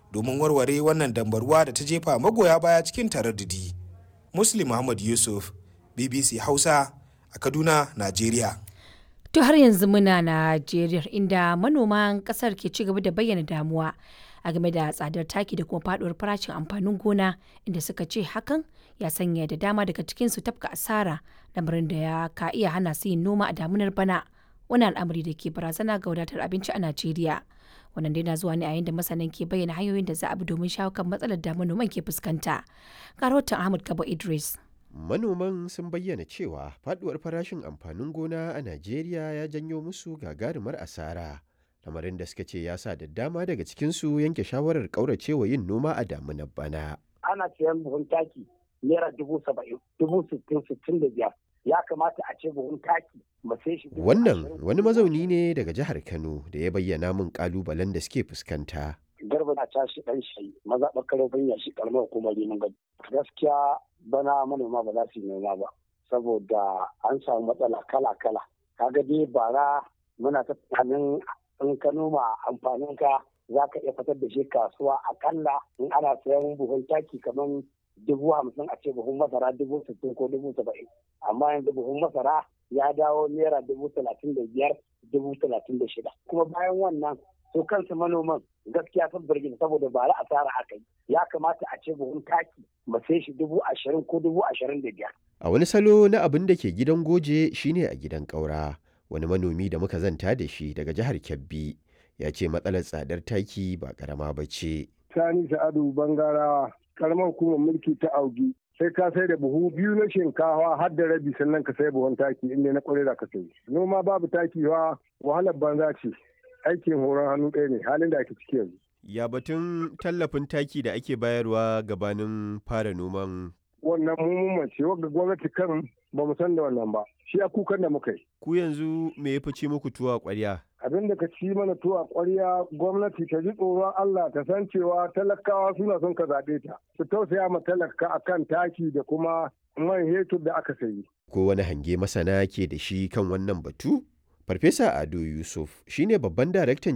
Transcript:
domin warware wannan dambarwa da ta jefa magoya baya cikin taraddudi muslim muhammad yusuf bbc hausa a kaduna najeriya To har yanzu muna Najeriya inda manoman kasar ke ci gaba da bayyana damuwa a game da tsadar taki da kuma faduwar farashin amfanin gona inda suka ce hakan ya sanya da dama daga cikinsu tafka asara lamarin da ya ka iya hana su yin noma a damunar bana wani al'amari da ke barazana ga wadatar abinci a Najeriya. Wannan dai na zuwa ne a yayin da masanan ke bayyana hanyoyin da za a bi domin shawo kan matsalar da manoman ke fuskanta. Ga rahoton Ahmad Kabo Idris. Manoman sun bayyana cewa faduwar farashin amfanin gona a Najeriya ya janyo musu gagarumar asara. Lamarin da suka ce ya sa da dama daga cikinsu yanke shawarar ƙauracewa yin noma a damunar bana. Ana siyan buhun taki naira dubu saba'in, dubu sittin, sittin da biyar. Ya kamata a ce buhun taki mu sai shi. Wannan wani mazauni ne daga jihar Kano da ya bayyana min ƙalubalen da suke fuskanta. garba na tashi dan shi maza bakaro banya shi karamar hukumar neman gado gaskiya bana manoma ba za su yi noma ba saboda an samu matsala kala kala kaga dai bara muna ta tunanin in ka noma amfanin ka za ka iya fitar da shi kasuwa akalla in ana sayan buhun taki kamar dubu hamsin a ce buhun masara dubu sittin ko dubu saba'in amma yanzu buhun masara ya dawo naira dubu talatin da biyar dubu talatin da shida kuma bayan wannan su kansu manoman gaskiya sun birgin saboda ba asara aka yi ya kamata a ce buhun taki mu sai shi dubu ashirin ko dubu ashirin da biyar. A wani salo na abin da ke gidan goje shine a gidan ƙaura wani manomi da muka zanta da shi daga jihar Kebbi ya ce matsalar tsadar taki ba karama ba ce. Sani Sa'adu Bangarawa karamar hukumar mulki ta Augi sai ka sai da buhu biyu na shinkawa har da rabi sannan ka sai buhun taki inda na kwarai da ka sai. Noma babu taki wa wahalar banza ce. aikin horon hannu ɗaya ne halin da ake ciki yanzu. Ya batun tallafin taki da ake bayarwa gabanin fara noman Wannan mummun ce wanda gwamnati kan ba mu san da wannan ba. Shi a kukan da muka yi. ku yanzu me ya fice muku tuwa ƙwarya? Abin da ka ci mana tuwa ƙwarya gwamnati ta ji tsoron Allah ta san cewa talakawa suna son ka zaɓe ta. Su tausaya ma talaka akan taki da kuma man hetur da aka sayi. Ko wani hange masana ke da shi kan wannan batu? Farfesa Ado Yusuf shine babban daraktan